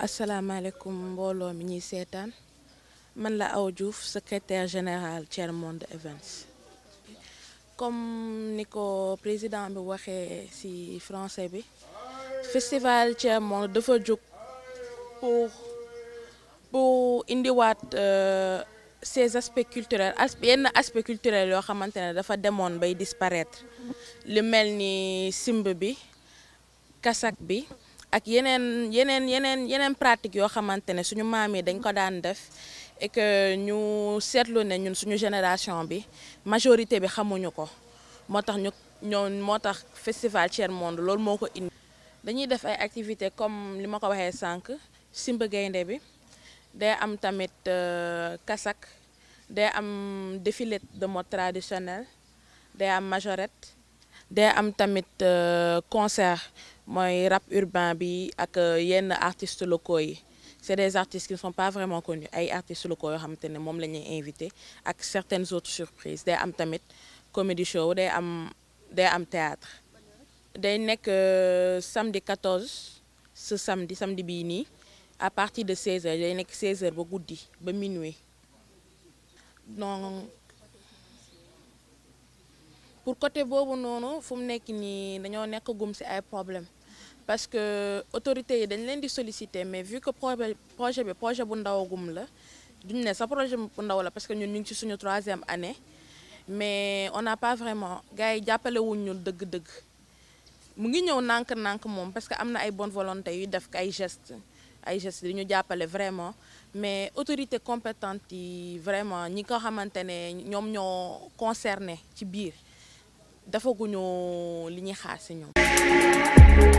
asalaamaaleykum mbooloo mi ñuy seetaan man la Awa Diouf secrétaire général Tiers Monde Events comme ni ko président bi waxee ci français bi festival Tiers Monde dafa jóg pour pour indiwaat ces aspects culturels yenn aspects culturels yoo xamante ne dafa demoon bay disparaître lu mel ni simb bi kasak bi ak yeneen yeneen yeneen yeneen pratique yoo xamante ne suñu maam yi dañ ko daan def et que ñu seetlu ne ñun suñu génération bi majorité bi xamuñu ko moo tax ñu ñoo moo tax festival Tiers Monde loolu moo ko indi. dañuy def ay activités comme li ma ko waxee sànq simb gaynde bi day am tamit kasak day am défilé de mode traditionnel day am majorette day am tamit concert. mooy rap urbain bi ak yenn artistes locaux yi c'est des artistes qui ne sont pas vraiment connus ay artistes locaux yoo xamante ne moom la ñuy invité ak certaines autres surprises day am tamit comédie show day am day am théâtre day nekk samedi 14 ce samedi samedi bii nii à partir de 16h day nekk 16h ba guddi ba minuit donc pour côté boobu noonu fu mu nekk nii dañoo nekk gum ci ay problème parce que autorités yi dañ leen di solliciter mais vu que projet projet bi projet bu ndawagum la duñ ne sa projet bu ndaw la parce que ñun ñu ngi ci suñu troisième année mais on n'a pas vraiment gars yi jàppale wuñ ñu dëgg-dëgg mu ngi ñëw nànk-nànk moom parce que am na ay bonne volonté yu def ay gestes ay gestes di ñu jàppale vraiment mais autorité compétente yi vraiment ñi ko xamante ne ñoom ñoo concerné ci biir dafaguñu li ñuy xaar ci ñoom